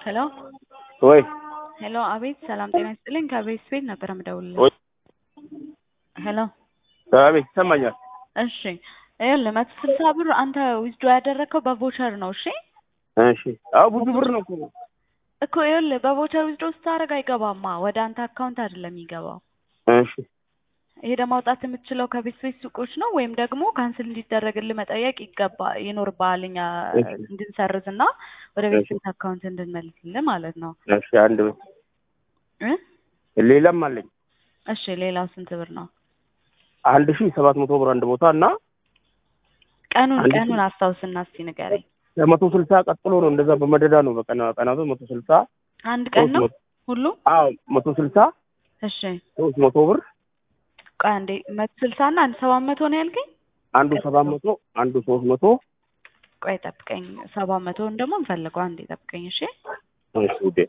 ሄሎ ወይ ሄሎ፣ አቤት ሰላም ጤና ይስጥልኝ። ከቤት ቤት ነበር የምደውልልህ። ወይ ሄሎ አቤት ይሰማኛል። እሺ፣ ይኸውልህ መቶ ስልሳ ብር አንተ ዊዝዶ ያደረግከው በቮቸር ነው። እሺ እሺ አዎ ብዙ ብር ነው እኮ እኮ ይኸውልህ በቮቸር ዊዝዶ ስታደርግ አይገባማ፣ ወደ አንተ አካውንት አይደለም የሚገባው። እሺ ሄደህ ማውጣት የምትችለው ከቤት ቤት ሱቆች ነው፣ ወይም ደግሞ ካንስል እንዲደረግልህ መጠየቅ ይገባ ይኖርብሃል፣ እኛ እሺ። እንድንሰርዝ እና ወደ ቤት እሺ። ቤት አካውንት እንድንመልስልህ ማለት ነው እሺ አንድ ብር እ ሌላም አለኝ እሺ ሌላው ስንት ብር ነው? አንድ ሺህ ሰባት መቶ ብር አንድ ቦታ እና ቀኑን አንድ ሺህ። ቀኑን አስታውስና እስቲ ንገረኝ። መቶ ስልሳ ቀጥሎ ነው እንደዛ በመደዳ ነው በቀና ቀናቱ መቶ ስልሳ አንድ ቀን ሶስት ነው መቶ ሁሉ? አዎ መቶ ስልሳ እሺ ሶስት መቶ ብር ቆይ አንዴ መቶ ስልሳ እና አንድ ሰባት መቶ ነው ያልከኝ? አንዱ ሰባት መቶ አንዱ ሶስት መቶ ቆይ ጠብቀኝ፣ ሰባት መቶውን ደግሞ እንፈልገው። አንዴ ጠብቀኝ እሺ። እሺ ውዴ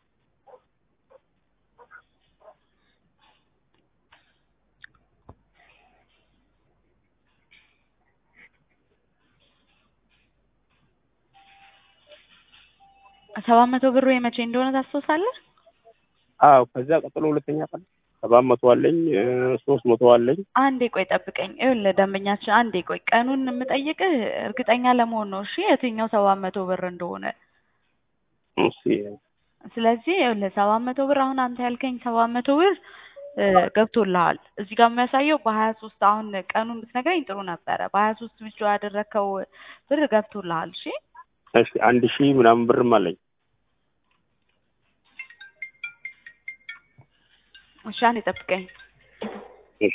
ሰባት መቶ ብሩ የመቼ እንደሆነ ታስታውሳለህ? አዎ ከዛ ቀጥሎ ሁለተኛ ቀን ሰባት መቶ አለኝ እ ሶስት መቶ አለኝ አንዴ ቆይ ጠብቀኝ። ይኸውልህ ደንበኛችን፣ አንዴ ቆይ ቀኑን የምጠይቅህ እርግጠኛ ለመሆን ነው እሺ፣ የትኛው ሰባት መቶ ብር እንደሆነ። እሺ ስለዚህ ይኸውልህ ሰባት መቶ ብር አሁን አንተ ያልከኝ ሰባት መቶ ብር እ ገብቶልሃል። እዚህ ጋር የሚያሳየው በሀያ ሶስት አሁን ቀኑን ብትነግረኝ ጥሩ ነበረ። በሀያ ሶስት ብቻ ያደረግከው ብር ገብቶልሃል። እሺ እሺ አንድ ሺህ ምናምን ብርም አለኝ እሺ፣ አንዴ ጠብቀኝ። እሺ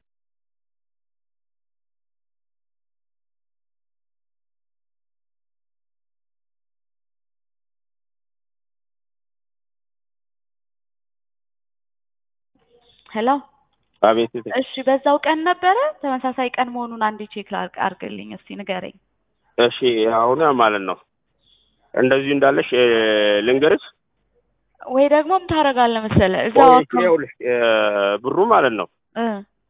ሄሎ አቤት እቴ። እሺ፣ በዛው ቀን ነበረ ተመሳሳይ ቀን መሆኑን አንዴ ቼክ ላድርግ አድርግልኝ እስቲ ንገረኝ። እሺ አሁን ማለት ነው እንደዚሁ እንዳለሽ እ ልንገርሽ ወይ ደግሞ ምን ታደርጋለህ መሰለህ እዛው ወይ አካውንት ይኸውልሽ እ ብሩ ማለት ነው እ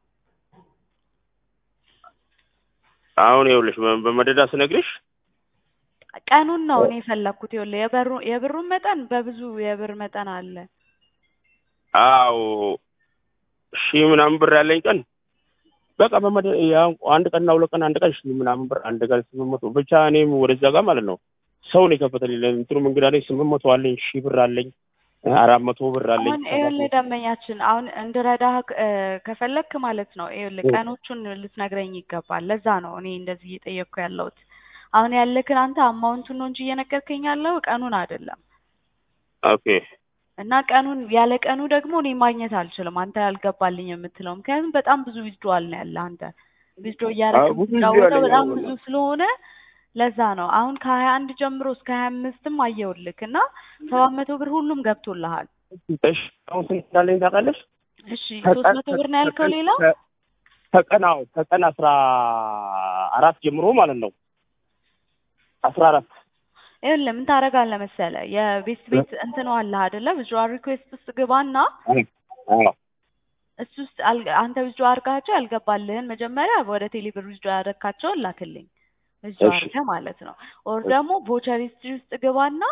አሁን ይኸውልሽ በ- በመደዳ ስነግርሽ ቀኑን ነው እኔ የፈለግኩት። ይኸውልህ የበሩ የብሩን መጠን በብዙ የብር መጠን አለ። አዎ ሺህ ምናምን ብር ያለኝ ቀን በቃ በመደ ያው አንድ ቀንና ሁለት ቀን አንድ ቀን ሺህ ምናምን ብር አንድ ቀን ስምንት መቶ ብቻ እኔም ወደዛ ጋር ማለት ነው ሰው ነው የከፈተልኝ እንትኑ እንግዳ ላይ ስምንት መቶ አለኝ ሺህ ብር አለኝ እ አራት መቶ ብር አለኝ አሁን ይኸውልህ ደንበኛችን አሁን እንድረዳህ እ ከፈለግክ ማለት ነው ይኸውልህ እ። ቀኖቹን ልትነግረኝ ይገባል። ለዛ ነው እኔ እንደዚህ እየጠየቅኩ ያለሁት። አሁን ያለክን አንተ አማውንቱን ነው እንጂ እየነገርከኝ ያለው ቀኑን አይደለም። ኦኬ እና ቀኑን ያለ ቀኑ ደግሞ እኔ ማግኘት አልችልም። አንተ ያልገባልኝ የምትለው ምክንያቱም በጣም ብዙ ዊዝድዋል ነው ያለ አንተ ዊዝድሮ አዎ፣ እያደረግህ ብዙ የምትጫወተው withdrawal በጣም አለኝ። ብዙ ስለሆነ ለዛ ነው አሁን ከሀያ አንድ ጀምሮ እስከ ሀያ አምስትም አየውልክ እና ሰባት መቶ ብር ሁሉም ገብቶልሃል። እሺ አሁን ስንት እንዳለኝ ታውቃለሽ እሺ ሶስት መቶ ብር ነው ያልከው ሌላ ከ- ከቀን አዎ ከቀን አስራ አራት ጀምሮ ማለት ነው አስራ አራት ይኸውልህ ምን ታደርጋለህ መሰለህ የቤት ቤት እንትኑ አለህ አይደለ ቪዥዋል ሪኩዌስት ውስጥ ግባና አዎ እሱ ውስጥ አል- አንተ ቪዥዋል አድርጋቸው ያልገባልህን መጀመሪያ ወደ ቴሌብር ቪዥዋል ያደረግካቸውን ላክልኝ ቪዥዋል እሺ። አድርገህ ማለት ነው። ኦር እሺ። ደግሞ ቮቸር ሂስትሪ ውስጥ ግባና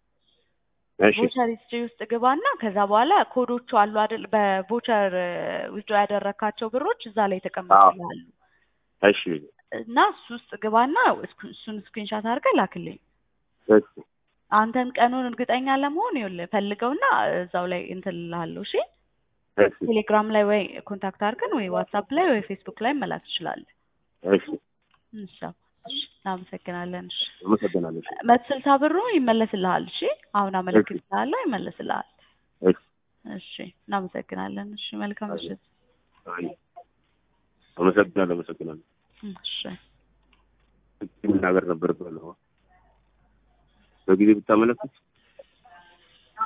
እሺ ቮቸር ሂስትሪ ውስጥ ግባና ከዛ በኋላ ኮዶቹ አሉ አይደል በቮቸር ዊዝድሮ ያደረግካቸው ብሮች እዛ ላይ ተቀምጠዋል እሺ እና እሱ ውስጥ ግባና እስኩ- እሱን ስክሪንሻት አድርገህ ላክልኝ። እሺ አንተን ቀኑን እርግጠኛ ለመሆን ይኸውልህ ፈልገውና እዛው ላይ እንትን እልሃለሁ። እሺ እሺ ቴሌግራም ላይ ወይ ኮንታክት አድርገን ወይ ዋትሳፕ ላይ ወይ ፌስቡክ ላይ መላክ ትችላለህ። እሺ እሺ እሺ፣ እናመሰግናለን። እሺ አመሰግናለሁ እሺ መቶ ስልሳ ብሩ ይመለስልሃል። እሺ አሁን አመለክትልሃለሁ፣ ይመለስልሃል። እሺ እሺ እናመሰግናለን። እሺ መልካም ምሽት። አይ አመሰግናለሁ አመሰግናለሁ እሺ መናገር ነበር በጊዜ ብታመለክት